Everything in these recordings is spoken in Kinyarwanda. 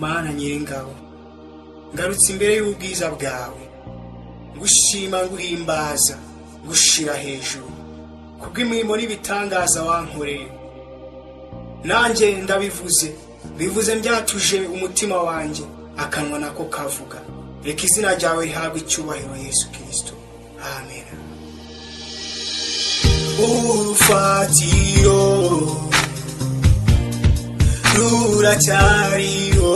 mana nyir'ingabo ngarutse imbere y'ubwiza bwawe ngushima nguhimbaza ngushira hejuru kubw'imirimo n'ibitangaza wankoreye nanjye ndabivuze bivuze byatuje umutima wanjye akanwa nako kavuga reka izina ryawe rihabwe icyubahiro yesu kirisito amen urufatiro ruracyariho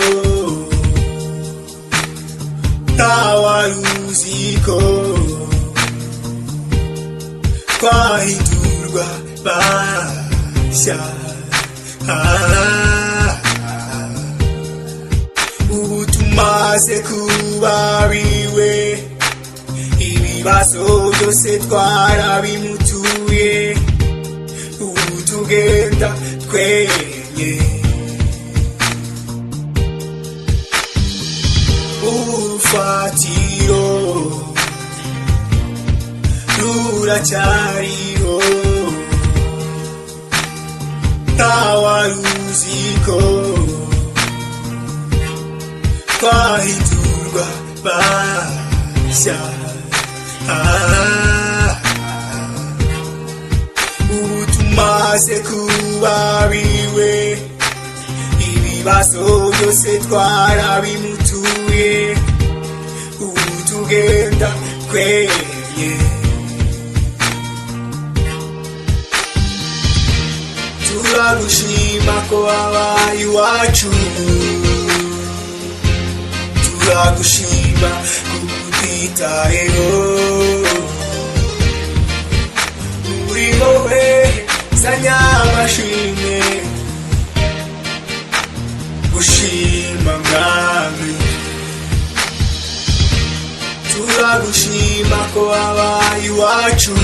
ntawaruziko twahindurwa bashya Ah, ubu tumaze kuba biwe ibibazo byose twarabimutuye ubu tugenda twenyine urufatiro ruracyariho ntawaruziko twahindurwa bashya Ah, ubu tumaze kuba biwe ibibazo byose twarabimutuye ubu tugenda kwenye turagushima ko wabaye iwacu turagushima kukutitayeho uri wowe zanya amashimwe gushima mwami turagushima ko wabaye iwacu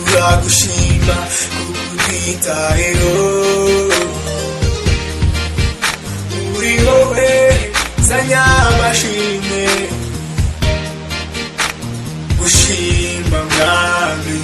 turagushima kukutitayeho uri wowe zanya amashimwe gushima mwami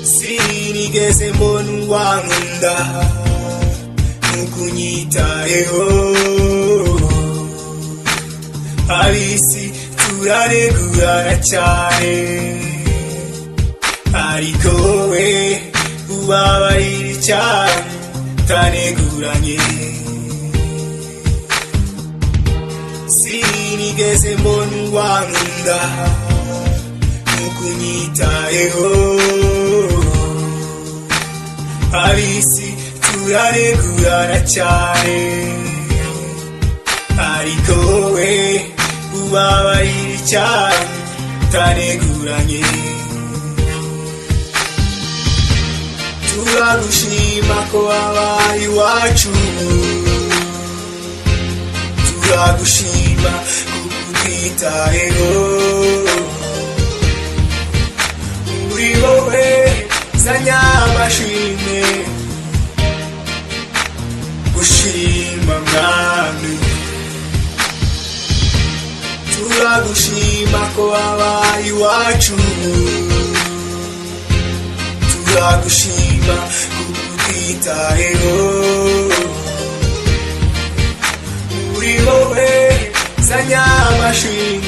sinigeze mbona uwankunda nukunyitayeho abisi turaregurana cyane ariko we ubabarira cyane utaneguranye sinigeze mbona uwankunda nukunyitayeho abisi turaregurana cyane ariko we ubabarira icyaha utaneguranye turagushima ko wabaye iwacu turagushima kukutitayeho uri wowe zanya amashimwe gushima mwami turagushima ko wabaye iwacu turagushima kukutitayeho uri wowe zanya amashimwe